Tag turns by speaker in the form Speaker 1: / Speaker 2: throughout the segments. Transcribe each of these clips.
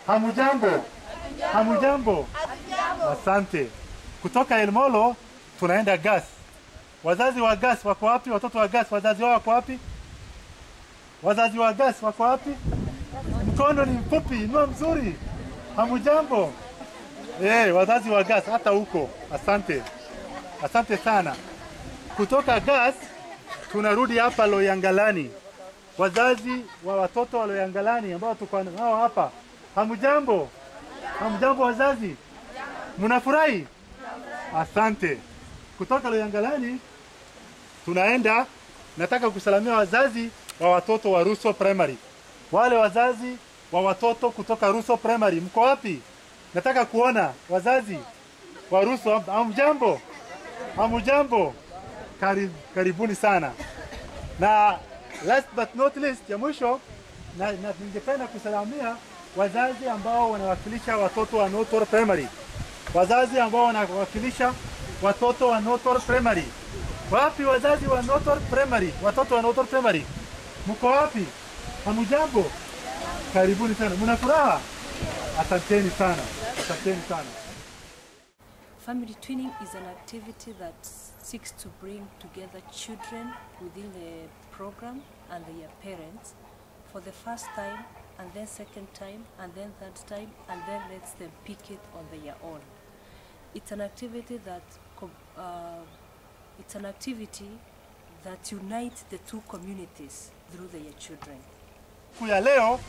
Speaker 1: Hamujambo? Hamujambo? Asante. Kutoka Elmolo tunaenda Gas. Wazazi wa Gas wako wapi? Watoto wa Gas wazazi wao wako wapi? Wazazi wa Gas wako wapi? Mkono ni mfupi, inua mzuri. Hamujambo? Eh, wazazi wa Gas hata huko. Asante. Asante sana. Kutoka Gas tunarudi hapa Loyangalani. Wazazi wa watoto wa Loyangalani ambao tuko nao hapa. Hamujambo? Hamjambo wazazi? Mnafurahi? Asante. Kutoka Loyangalani tunaenda, nataka kusalamia wazazi wa watoto wa Ruso Primary. Wale wazazi wa watoto kutoka Ruso Primary, mko wapi? Nataka kuona wazazi wa Ruso. Hamjambo? Hamujambo? Kari, karibuni sana. Na last but not least, ya mwisho na, na ningependa kusalamia wazazi ambao wanawakilisha watoto wa Notor Primary, wazazi ambao wanawakilisha watoto wa Notor Primary. Wapi wazazi wa Notor Primary? Watoto wa Notor Primary, mko wapi? Hamujambo? Karibuni sana. Mna furaha? Asanteni sana, asanteni sana.
Speaker 2: Family twinning is an activity that seeks to bring together children within the program and their parents for the first time and then second time and then third time and then lets them pick it on their own. It's an activity that co- uh, it's an activity that unites the two communities through their children.
Speaker 1: Siku ya leo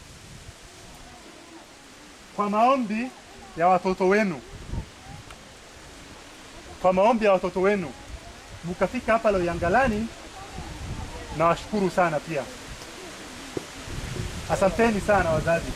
Speaker 1: kwa maombi ya watoto wenu, kwa maombi ya watoto wenu mkafika hapa Loyangalani, nawashukuru sana pia. Asanteni sana wazazi.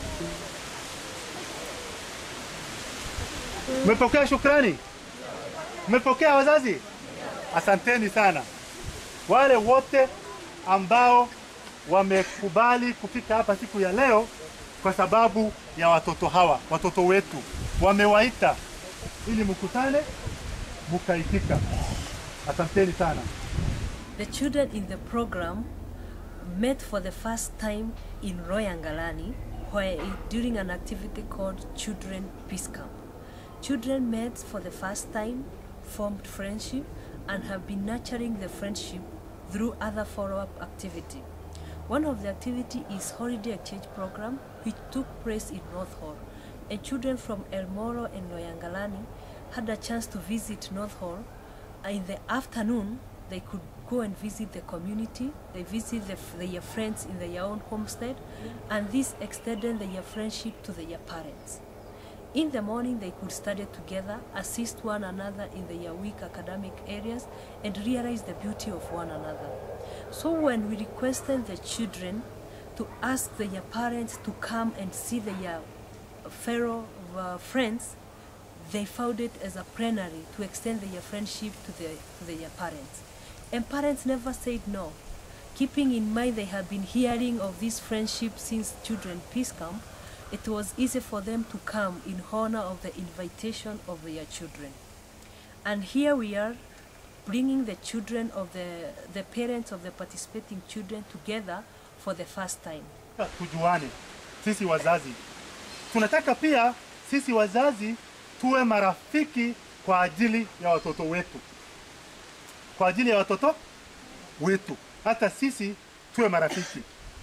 Speaker 1: Mmepokea shukrani? Mmepokea wazazi? Asanteni sana. Wale wote ambao wamekubali kufika hapa siku ya leo kwa sababu ya watoto hawa, watoto wetu wamewaita ili mkutane, mkaitika. Asanteni sana.
Speaker 2: The children in the program met for the first time in Royangalani where during an activity called Children Peace Camp. Children met for the first time, formed friendship, and have been nurturing the friendship through other follow-up activity. One of the activity is holiday exchange program which took place in North Hall. And children from El Moro and Loyangalani had a chance to visit North Hall. In the afternoon, they could go and visit the community. They visit the, their friends in their own homestead, and this extended their friendship to their parents. In the morning, they could study together, assist one another in their weak academic areas, and realize the beauty of one another. So when we requested the children to ask their parents to come and see their fellow uh, friends, they found it as a plenary to extend their friendship to, their to their parents. And parents never said no. Keeping in mind they have been hearing of this friendship since Children Peace Camp, it was easy for them to come in honor of the invitation of their children. And here we are bringing the children of the, the parents of the participating children together for the first time.
Speaker 1: Tujuane sisi wazazi, tunataka pia sisi wazazi tuwe marafiki kwa ajili ya watoto wetu, kwa ajili ya watoto wetu, hata sisi tuwe marafiki.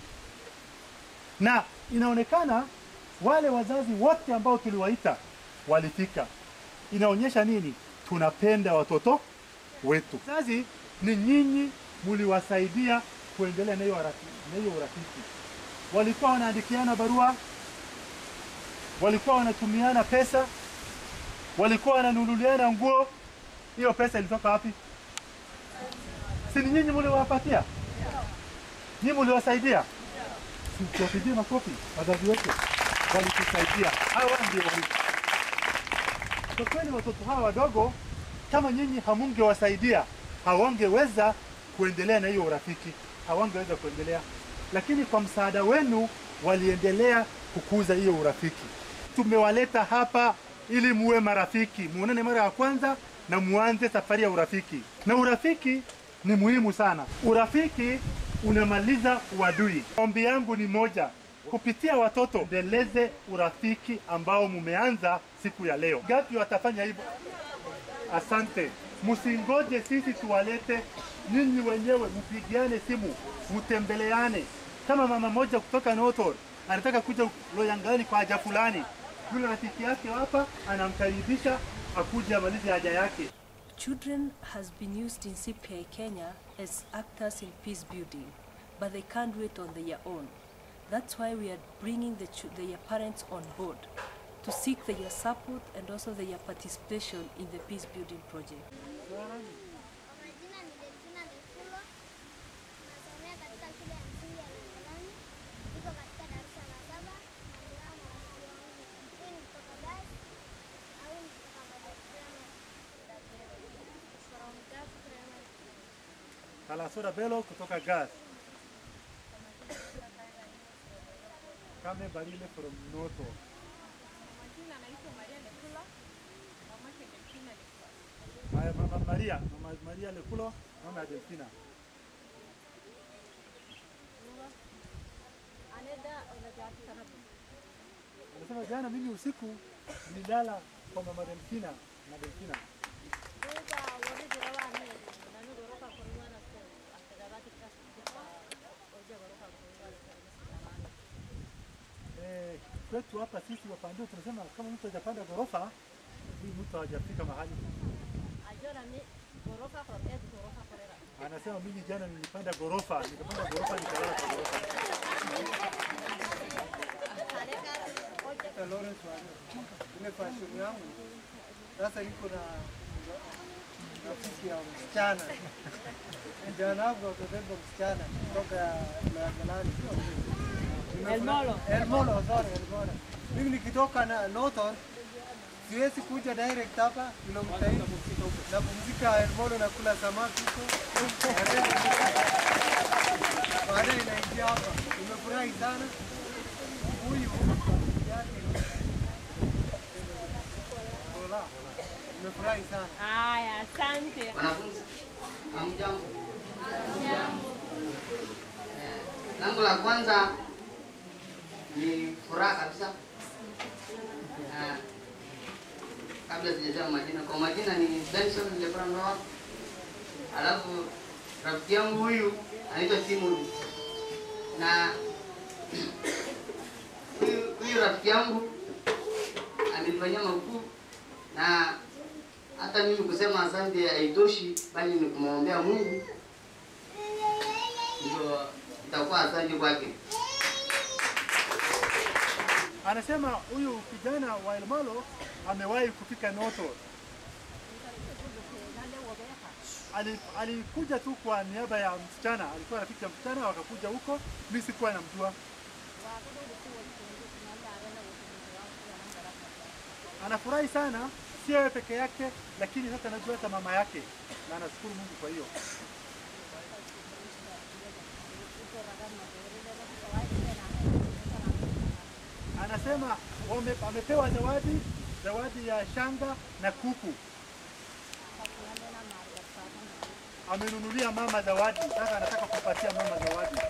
Speaker 1: Na inaonekana wale wazazi wote ambao tuliwaita walifika. Inaonyesha nini? Tunapenda watoto wetu. Wazazi ni nyinyi mliwasaidia kuendelea na hiyo harafi- na hiyo urafiki. Walikuwa wanaandikiana barua, walikuwa wanatumiana pesa, walikuwa wananunuliana nguo. Hiyo pesa ilitoka wapi? Si ni nyinyi mliwapatia? Nyinyi mliwasaidia? Si tuwapigie makofi wazazi wetu, walitusaidia. Hawa ndio wali kwa kweli watoto hawa wadogo, kama nyinyi hamungewasaidia, hawangeweza kuendelea na hiyo urafiki, hawangeweza kuendelea, lakini kwa msaada wenu waliendelea kukuza hiyo urafiki. Tumewaleta hapa ili muwe marafiki, muonane mara ya kwanza na muanze safari ya urafiki. Na urafiki ni muhimu sana. Urafiki unamaliza uadui. Ombi yangu ni moja, kupitia watoto endeleze urafiki ambao mumeanza siku ya leo. Gapi watafanya hivyo? Asante. Msingoje sisi tuwalete, nyinyi wenyewe mpigiane simu, mtembeleane. Kama mama moja kutoka Notor anataka kuja Loyangalani kwa haja fulani, yule rafiki yake hapa anamkaribisha akuje amalize haja yake.
Speaker 2: Children has been used in CPI Kenya as actors in peace building, but they can't do it on their own. That's why we are bringing the, chil- their parents on board to seek their support and also their participation in the peace building project.
Speaker 3: Kwa majina ni Delfina Mekulo, nasomea katika shule ya msingi ya Longelani, niko katika darasa la saba na nilikuwa marafiki wangu. Huyu ni kutoka Gas au ni kutoka Model Primary. From Gas Primary.
Speaker 1: Kalasura Belo kutoka Gas. Kame Barile from Noto. Haya, mama Maria, mama Maria Lekulo, mama ya Delfina. Anasema jana mimi usiku nilala kwa mama Delfina na Delfina. Eh, kwetu hapa sisi wapandio tunasema kama mtu hajapanda ghorofa, huyu mtu hajafika mahali. Anasema mimi jana nilipanda ghorofa, nikapanda ghorofa nikalala kwa ghorofa.
Speaker 4: Dr. Lawrence Wanya. Ile fashion yangu sasa niko na rafiki ya msichana kijana wangu akabeba msichana kutoka Mlangalani Elmolo. Elmolo, sorry, Elmolo. Mimi nikitoka na Norton siwezi kuja direct hapa kilomita hii napumzika Elmolo na kula samaki huko baadaye naingia hapa. Nimefurahi sana huyu yake Bola. Nimefurahi sana.
Speaker 5: Haya, asante.
Speaker 6: Wanafunzi, hamjambo? Eh, Langu la kwanza ni furaha kabisa. Eh, Kabla sijasema majina, kwa majina ni Benson Lebra Noah, alafu rafiki yangu huyu anaitwa Timothy na huyu huyu rafiki yangu amenifanyia makuu na hata mimi kusema asante haitoshi, bali ni kumwombea Mungu ndio itakuwa asante kwake.
Speaker 1: Anasema huyu kijana wa Elmalo amewahi kufika Noto. Ali- Alikuja tu kwa niaba ya msichana, alikuwa rafiki ya msichana, wakakuja huko, mimi sikuwa namjua. Anafurahi sana, si yeye peke yake, lakini sasa anajua hata mama yake, na anashukuru Mungu kwa hiyo. Anasema wame, amepewa zawadi, zawadi ya shanga na kuku. Amenunulia mama zawadi, sasa anataka kupatia mama zawadi.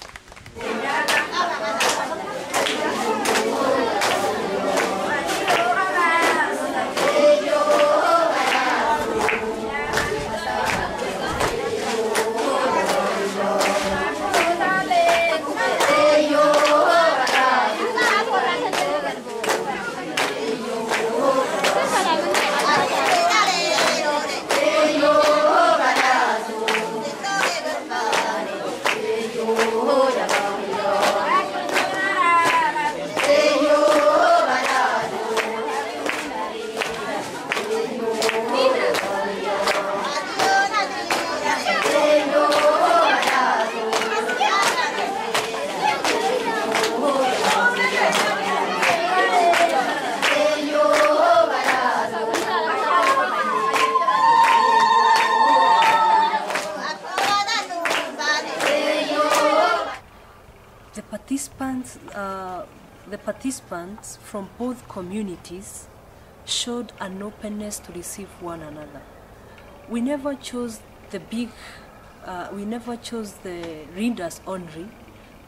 Speaker 2: The participants, uh, the participants from both communities showed an openness to receive one another. We never chose the big, uh, we never chose the readers only,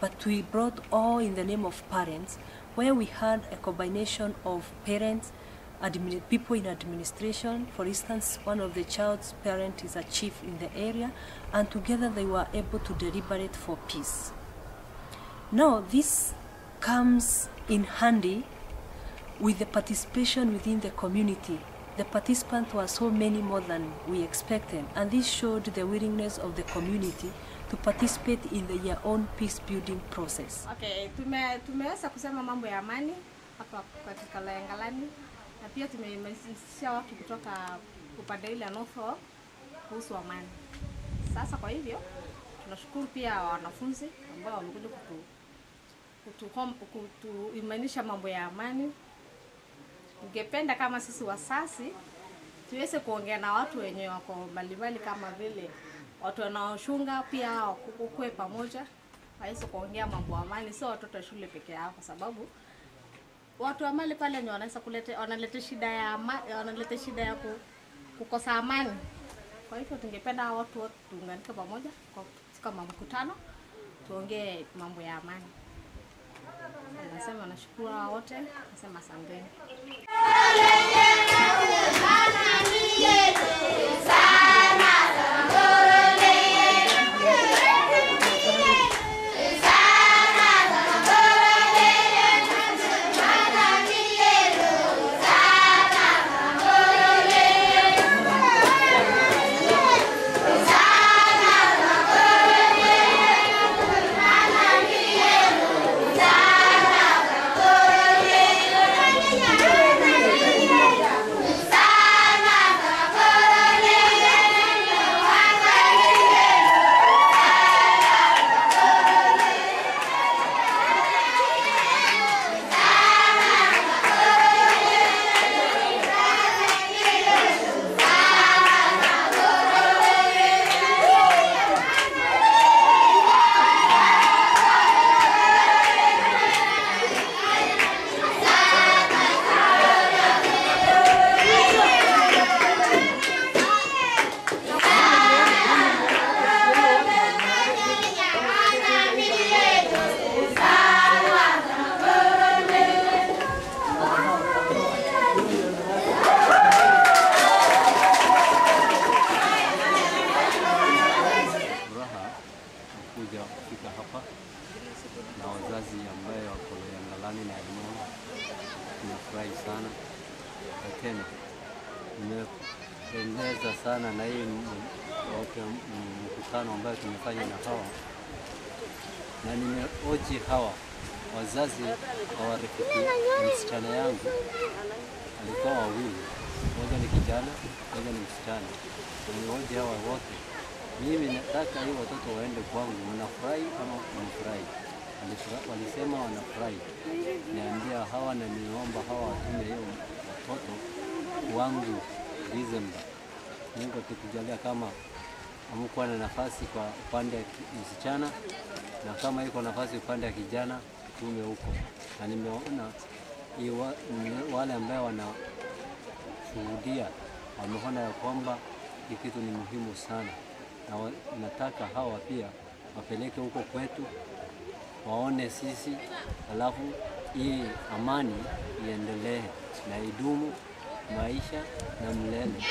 Speaker 2: but we brought all in the name of parents, where we had a combination of parents, admin, people in administration. For instance, one of the child's parent is a chief in the area, and together they were able to deliberate for peace. Now, this comes in handy with the participation within the community. The participants were so many more than we expected, and this showed the willingness of the community to participate in their own peace building process.
Speaker 5: Okay, tume, tumeweza kusema mambo ya amani hapa katika Loyangalani na pia tumehamasisha watu kutoka upande ile ya North Fork kuhusu amani. Sasa kwa hivyo tunashukuru pia wanafunzi ambao wamekuja kutu kutuhom- kutuimanisha mambo ya amani. Ningependa kama sisi wasasi tuweze kuongea na watu wenye wako mbalimbali kama vile watu wanaoshunga pia wakukue pamoja waweze kuongea mambo ya amani, sio watoto wa shule peke yao, kwa sababu watu wa mali pale ni wanaweza kuleta wanaleta shida ya ama, wanaleta shida ya ku, kukosa amani. Kwa hivyo tungependa hao watu wote tuunganike pamoja kwa kama mkutano tuongee mambo ya amani. Nasema nashukuru hao wote, nasema asanteni.
Speaker 7: furaha kuja kufika hapa na wazazi ambaye wako Loyangalani na Elmon. Nimefurahi sana na tena nimependeza sana na hii m- okay, m- mkutano ambayo tumefanya na hawa, na nimeoji hawa wazazi hawarafiki msichana yangu alikuwa wawili, moja ni kijana, moja ni msichana. Nimeoji hawa wote mimi nataka hii watoto waende kwangu, wanafurahi ama wanafurahi? Walifura- Walisema wanafurahi. Niambia hawa na niomba hawa watume hiyo watoto wangu Disemba. Mungu akitujalia, kama hamkuwa na nafasi kwa upande wa ki- msichana na kama iko nafasi upande wa kijana, tume huko, na nimeona hii wa- ni- wale ambao wanashuhudia wameona ya kwamba hii kitu ni muhimu sana na wa, nataka hawa pia wapeleke huko kwetu waone sisi, alafu hii amani iendelee na idumu maisha na milele.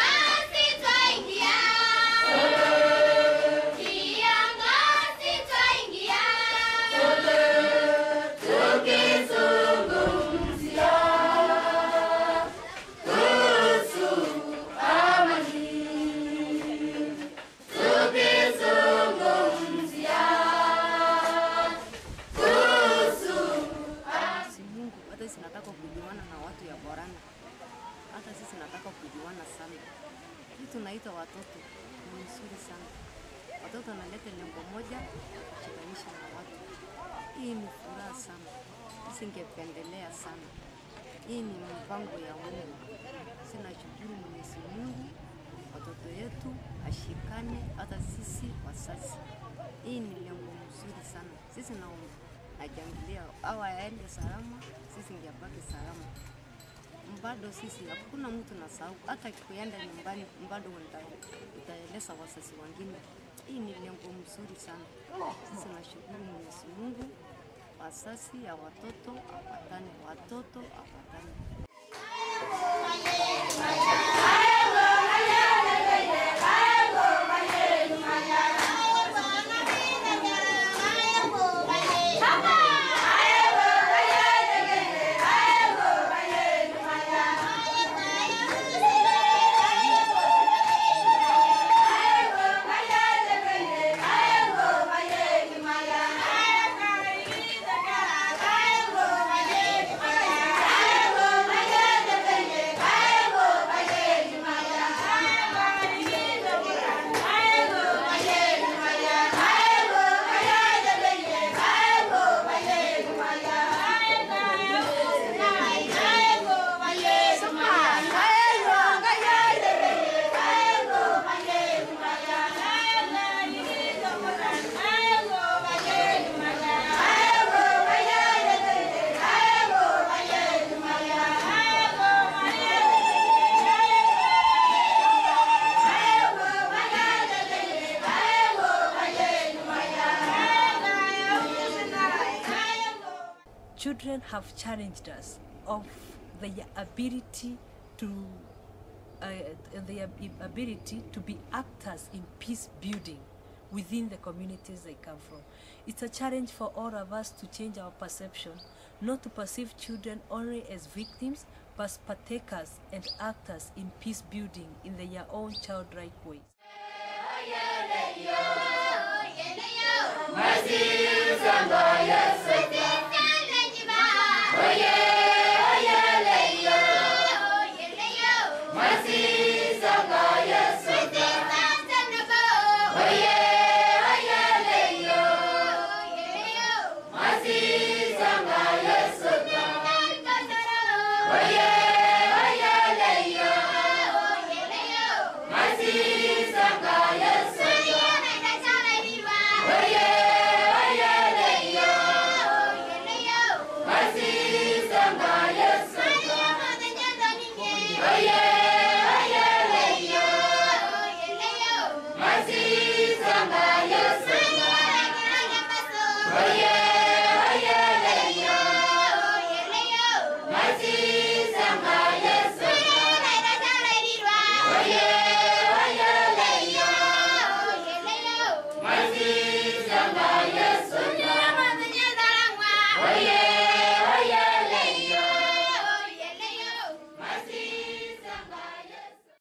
Speaker 8: si Mungu, hata sisi nataka kujuana na watu ya Borana, hata sisi nataka kujuana sana. Hii tunaita watoto ni mzuri sana. Watoto wanaleta lengo moja kuchikanisha na watu. Hii ni furaha sana, singependelea sana. Hii ni mpango ya Mungu. Sinashukuru Mwenyezi Mungu, watoto yetu ashikane, hata sisi wazazi. Hii ni lengo mzuri sana. Sisi na najangilia au aende salama, sisi ngebaki salama. Bado sisi hakuna mtu nasahau, hata kuenda nyumbani bado uta- utaeleza wazazi wengine Hii ni lengo mzuri sana. Sisi nashukuru Mwenyezi Mungu, wasasi ya watoto apatane, watoto apatane.
Speaker 2: children have challenged us of their ability to uh, their ability to be actors in peace building within the communities they come from. It's a challenge for all of us to change our perception, not to perceive children only as victims, but partakers and actors in peace building in their own childlike ways.
Speaker 9: Oh yeah.